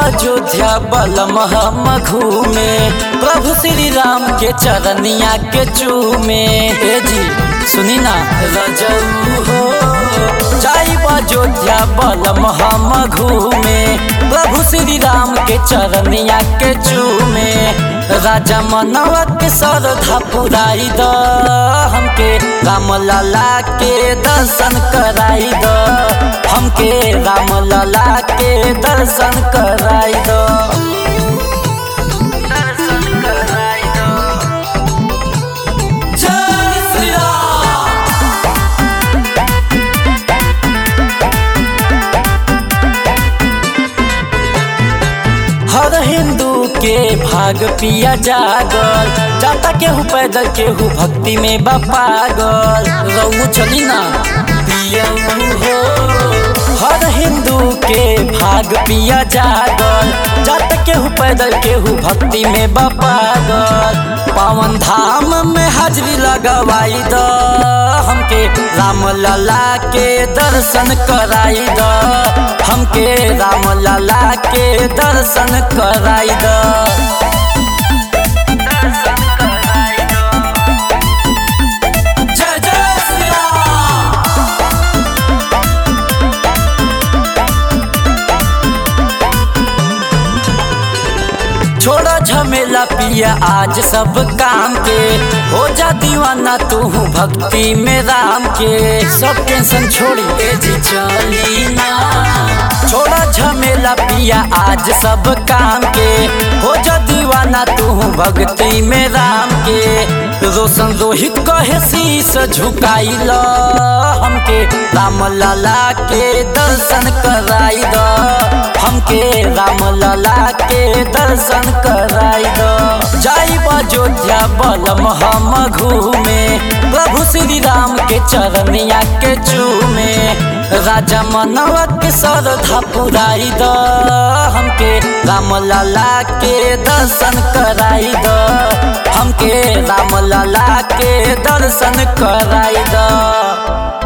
अयोध्या बलम हम घूमे प्रभु श्री राम के चरनिया के चूमे ए जी सुनी ना रजऊ हो जाई अयोध्या बलम हम घूमे प्रभु श्री राम के चरनिया के चूमे राजा मनवा के श्रद्धा पुराई द हमके राम लाला के दर्शन कराई द हमके राम लाला के दर्शन कराई द दर्शन कराई द जय श्री राम हर हिंदू के भाग पिया जागल जाता केहू पैदल केहू भक्ति में बा पागल रऊ चली ना पियऊ हो हर हिंदू के भाग पिया जागल जाता केहू पैदल केहू भक्ति में बा पागल पावन धाम में हाजरी लगवाई द हमके राम लला के दर्शन कराई द हमके राम लला के दर्शन कराई द जय जय श्री राम छोड़ा झमेला पिया आज सब काम के हो जा दीवाना तू भक्ति में राम के सब टेंशन छोड़ी ए जी चली ना छोड़ा झमेला पिया आज सब काम के हो जा दीवाना तू भक्ति में राम के रोशन रोहित कहे शीस झुकाई ल हमके राम लाला के दर्शन कराई द हमके राम लाला के दर्शन कराई द जाई अयोध्या बलम हम घूमे प्रभु श्री राम के चरनिया के चूमे राजा मनवा के श्रद्धा पुराई द हमके राम लाला के दर्शन कराई द हमके राम लाला के दर्शन कराई द